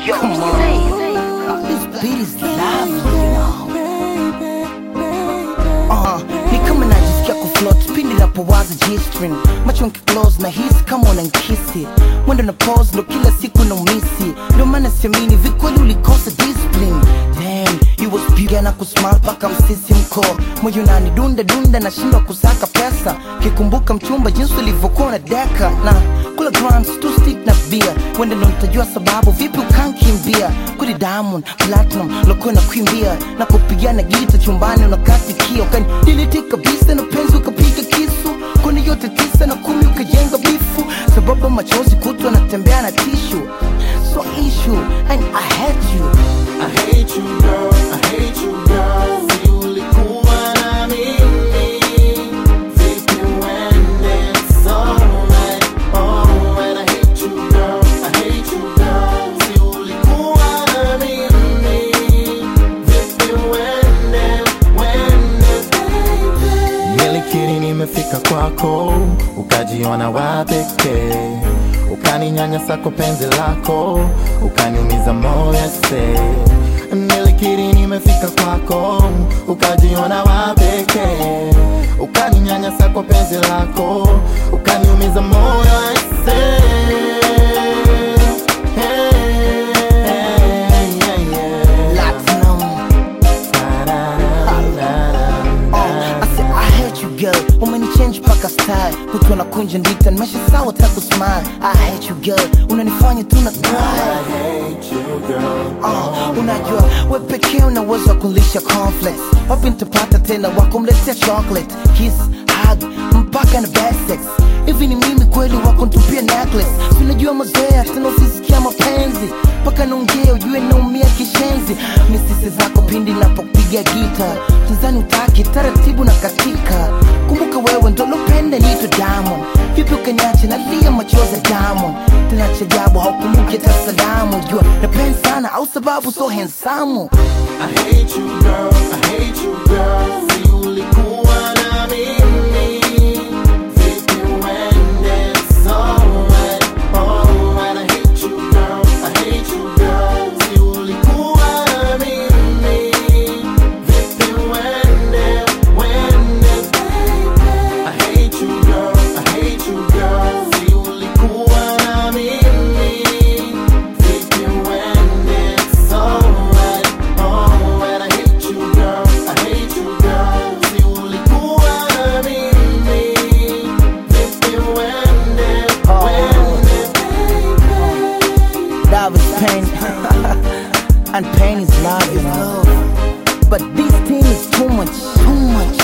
Yo, Come on. This beat is lovely, you know. Uh, ni kama najisikia kufloat pindi napowaza G-string macho nkiclose na hisi kama unankisi mwendo na pose ndo kila siku na umisi ndio maana siamini vikweli ulikosa discipline Damn, you was beauty na kusmile paka msisi mko moyo nani dunda dunda nashindwa kusaka pesa kikumbuka mchumba jinsi ulivyokuwa na deka na kula grams tu stick na bia wende ndo nitajua sababu vipi ukankimbia kuli diamond platinum lokuwa na kuimbia na kupigana gita chumbani unakatikia ukani diliti kabisa na penzi ukapiga kisu koni yote tisa na kumi ukajenga bifu sababu machozi kutwa natembea na tishu so issue and I hate you I hate you girl, I hate you girl. Si ulikuwa na mimi, vipi uende? It's alright, oh, and I hate you girl, I hate you girl. Si ulikuwa na mimi, vipi uende, uende, baby. Nilikiri nimefika kwako, ukajiona wa pekee, ukaninyanyasa kwa penzi lako, ukaniumiza moyo se. Nilikiri nimefika kwako, ukajiona wa pekee, ukaninyanyasa kwa penzi lako, ukaniumiza moyo se. Platinum I said I hate you girl umenichange paka style kutwa na kunja ndita nimesha sawa taku smile I hate you girl unanifanya tu na cry uh, unajua we pekee una uwezo wa kulisha conflict wapi nitapata tena wakumletea chocolate kiss hug mpaka na bad sex hivi ni mimi kweli wakuntupia necklace unajua mazoea tena usisikia mapenzi mpaka naongea ujue naumia kishenzi misisi zako pindi napopiga gita tanzani utaki taratibu na katika kumbuka wewe ndo lopenda nito diamond vipi ukaniache nalia machozi ya diamond tena chajabu haukumbuki hata salamu jua napenda sana au sababu so hensamu I hate you girl, I hate you girl. Si ulikuwa na mimi, vipi uende? It's alright, oh, and I hate you girl, I hate you girl. Si ulikuwa na mimi, vipi uende, uende, baby. I hate you girl, I hate you girl. Si ulikuwa na mimi, vipi uende? It's alright, oh, and I hate you girl, I hate you girl. Si ulikuwa na mimi, vipi uende, uende, baby. Love is pain and pain is love, you know. But this thing is too much, too much.